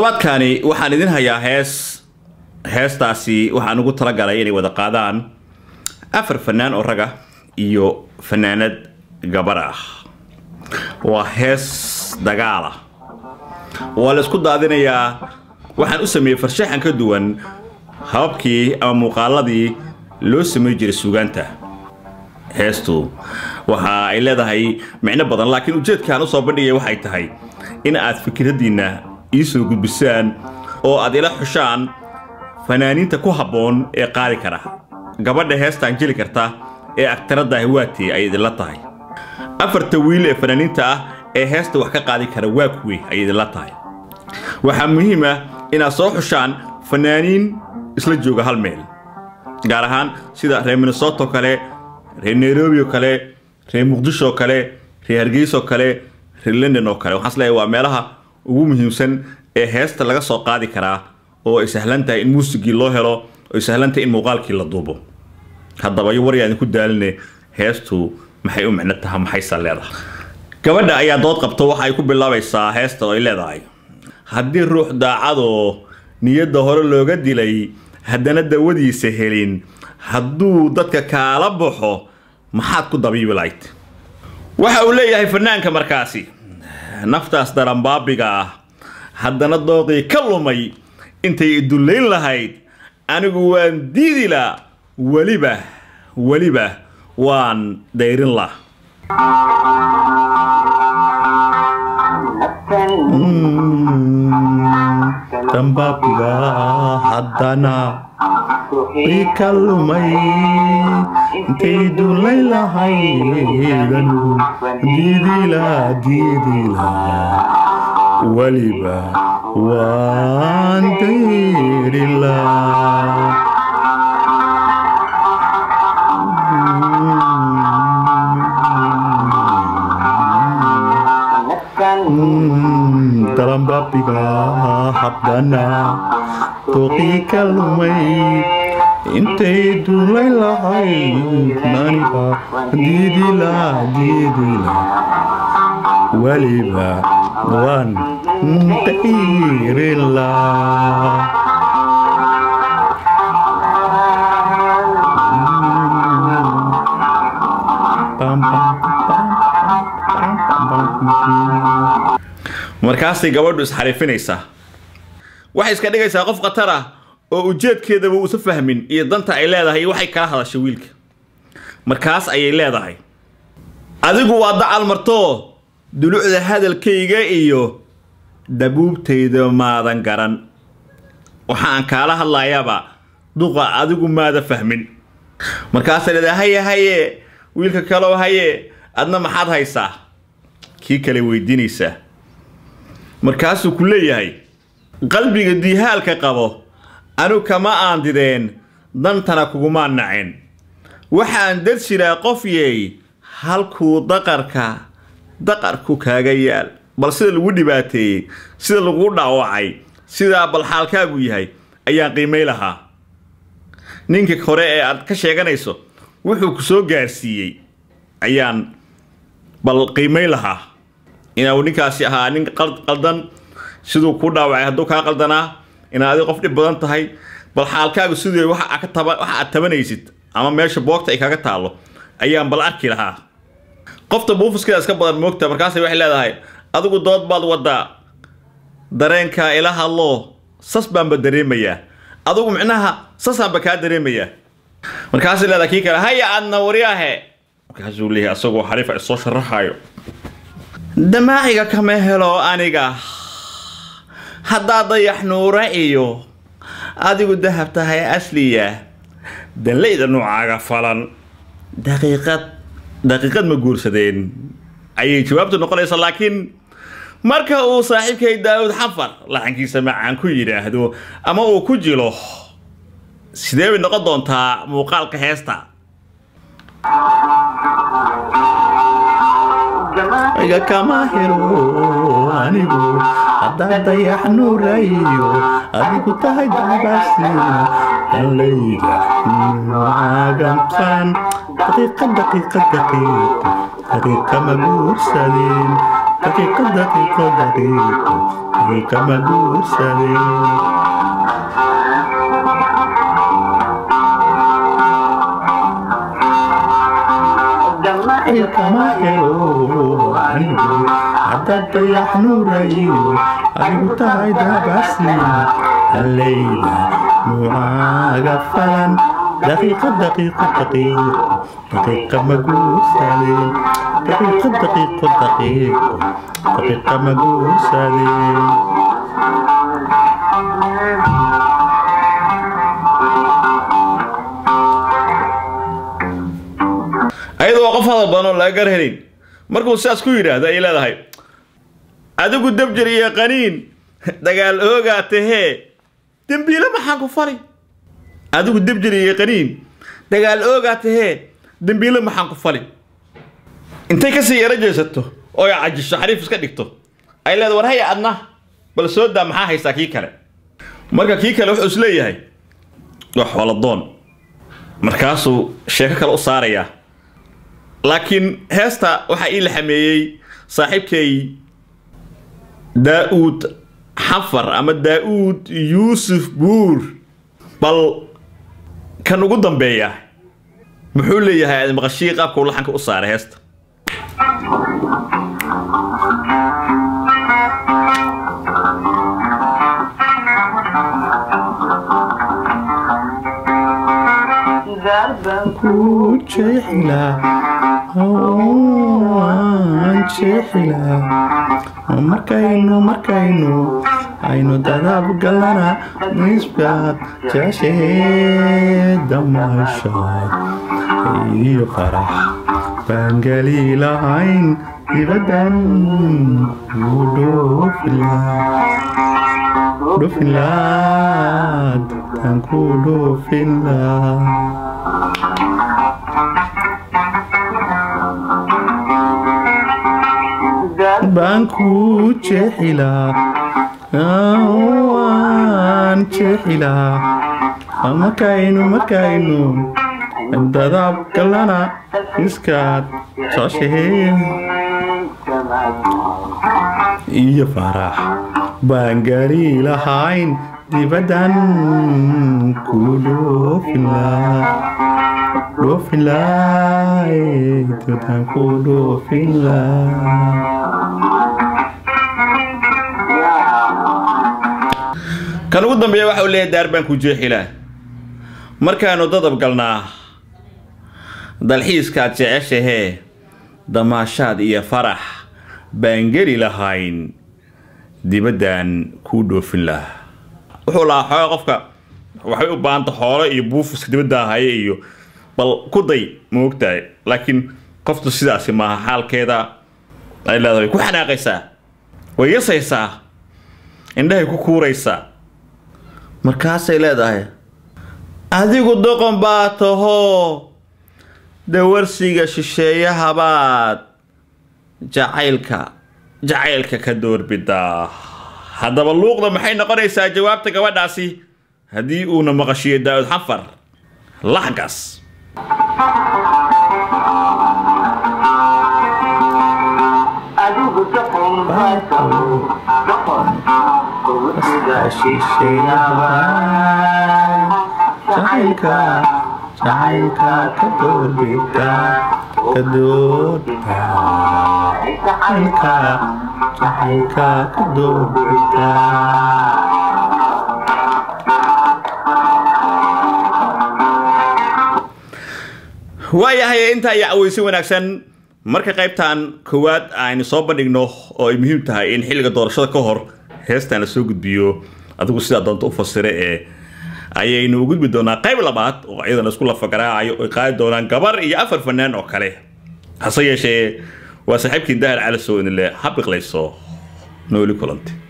toddobaadkaani waxaan idin hayaa hees heestaasi waxaan ugu talagalay inay wada qaadaan afar fanaan oo raga iyo fanaanad gabar ah waa hees dagaala waa la isku daadinayaa waxaan u sameeyey farshaxan ka duwan hababkii ama muuqaaladii loo samey jiray suugaanta heestu waxa ay leedahay micno badan laakiin ujeedkaan usoo bandhigaya waxay tahay in aad fikraddiinna ii soo gudbisaan oo aad ila xushaan fanaaniinta ku habboon ee qaadi kara gabadha heestaan jeli karta ee agtaradda hiwaati ay idinla tahay afarta wiil ee fanaaniinta ah ee heesta wax ka qaadi kara waa kuwe ay idinla tahay waxaa muhiim ah inaad soo xushaan fanaaniin isla jooga hal meel gaar ahaan sida reer minnesoto kale reer nairobi oo kale reer muqdisho oo kale reer hargeysa oo kale reer london oo kale waxaan isleeyahay waa meelaha ugu muhiimsan ee heesta laga soo qaadi karaa oo ay sahlan tahay in muusigii loo helo oo ay sahlan tahay in muuqaalkii la duubo haddaba iyo waryaan ku daaline heestu maxay u micno taha maxaysa leedahay gabadha ayaa dood qabto waxa ay ku bilaabaysaa heesta oo ay leedahay haddii ruux daacadoo niyadda hore looga dilay haddana dawadiisa helin hadduu dadka kaala baxo maxaad ku dabiibi lahayd waxa uu leeyahay fanaanka markaasi naftaas daranbaabiga ah haddana dooqii ka lumay intay idullayn lahayd anigu waan diidi la weliba weliba waan dayrin la dambaabiga haddana ii ka lumay intay dullay lahayd anigu diidila diidila weliba waan dayrila daranbaabiga habdana dooqii ka lumay intay duulay lahayd maniga diidila diidila weliba waan dayrila markaasay gabadhu isxariifinaysaa waxay iska dhigaysaa qof khatar ah oo ujeedkeedaba uusa fahmin iyo danta ay leedahay iyo waxay kala hadashay wiilka markaas ayay leedahay adigu waa dacal martoo dulucda hadalkayga iyo dabuubtayda maadan garan waxaan kaala hadlayaaba duqa adigu maada fahmin markaasay leedahay haye haye wiilka kaloo haye adna maxaad haysaa kii kale weydiinaysaa markaasuu ku leeyahay qalbiga diihaalka qabo anu kama aan dideen dantana kugumaan naceen waxaan dar jiraa qof yeey halkuu daqarka daqarku kaaga yaal bal sida lagu dhibaateeyey sida lagu dhaawacay sidaa bal xaalkaagu yahay ayaan qiimay lahaa ninka hore ee aad ka sheeganayso wuxuu ku soo gaarsiiyey ayaan bal qiimay lahaa inuu ninkaasi ahaa nin qaldan siduu kuu dhaawacay hadduu kaa qaldanaa inaad adi qof dhib badan tahay bal xaalkaagu siduu waxa aad tabanaysid ama meesha boogta ay kaga taallo ayaan bal arki lahaa qofta buufiskeeda iska badan moogta markaasay waxay leedahay adigu dood baad waddaa dareenkaa ila hadloo sas baanba dareemayaa adigu micnaha sasaanba kaa dareemayaa markaasay leedahay kii kale haya aadna waryaahe markaasuu leeyahay asagoo xariifa isoo sharaxayo damaaciga kama helo aniga haddaad dayax nuura iyo adigu dahab tahay asliya danlayda nuucaaga falan daqiiqad daqiiqad ma guursadeen ayay jawaabtu noqonaysa laakiin marka uu saaxiibkay daawud xafar laxankiisa macaan ku yidhaahdo ama uu ku jilo sidee bay noqon doontaa muuqaalka heesta iga kama helo anigu haddaad dayax nuurayo adigu tahay dabaasina danlayda nuucaagan qaran daqiiqa daqiiqa daqiiqa daqiiqa ma guursadeen daqiiqo daqiiqo daqiiqo daqiiqa ma guursadeen ilkama helo anigu haddaad dayax nuurayo adigu tahay daabasni hallayda nuucaaga falan daqiiqo daqiiqo daqiiqo daqiiqa ma guursadeen daqiiqo daqiiqo daqiiqo daqiiqa ma guursadeen ayadoo qof hadal badan oo laga gar helin markuu sidaas ku yidhaahdo ayay leedahay adigu dabjir iyo qaniin dagaal oogaa tahee dembiile maxaan ku fali adigu dabjir iyo qaniin dagaal oogaa tahee dembiile maxaan ku fali intay kasii yaro jeesato oo ay cajisho xariif iska dhigto ay leedahay war haya adna bal soo daa maxaa haystaa kii kale marka kii kale wuxuu isleeyahay waa xooladoon markaasuu sheeko kale u saarayaa laakiin heesta waxaa ii la xameeyey saaxiibkay daa-uud xafar ama daa-uud yuusuf buur bal kan ugu dambeeya muxuu leeyahay aad maqashii qaabka uu laxanka u saaray heesta ku jeexilaa waan jeexilaa markaynu markaynu aynu dadaab galana nisbaad jeceshee damaashaad iyo farax baan geli lahayn dibaddan ku dhoofilaa dhoofilaa dabtaan ku dhoofilaa baan ku jeexilaa waan jeexilaa markaynu markaynu dadaab galana iskaad jeceshee iyo farax baan gari lahayn dibaddan ku dhoofilaa dhoofilaa dibaddan ku dhoofilaa kan ugu dambeeya waxa uu leeyahay daar baan ku jeexilaa markaanu dadab galnaa dalxiiskaad jeceshahee damaashaad iyo farax baan geli lahayn dibaddan kuu dhoofin lahaa wuxuu lahaa xooga qofka waxay u baahanta xoolo iyo buufiska dibadda haya iyo bal ku day ma ogtahay laakiin qoftu sidaasi maaha xaalkeeda ay leedahay way ku xanaaqaysaa way yasaysaa indhahay ku kuuraysaa markaasay leedahay adigu doqon baa tahoo dawarsiga shisheeyahabaad jacaylka jacaylka ka doorbidaa haddaba luuqda maxay noqonaysaa jawaabta gabadhaasi haddii uuna maqashiyo daa'ud xafar laxgaas jacaylka jacaylka ka doorbida ka doorba jacaylka jacaylka ka doorbida waayahay intaa iyo caweysi wanaagsan marka qaybtan koowaad aynu soo bandhigno oo ay muhiim tahay in xilliga doorashada ka hor heestan la soo gudbiyo adigu sidaa doonta u fasira ee ayaynu u gudbi doonaa qayb labaad oo iyadana isku lafagaraacayo ay qaadi doonaan gabar iyo afar fanaan oo kale hase yeeshee waa saaxiibkii dahar cali soo inile habiqlayso nooli kulanti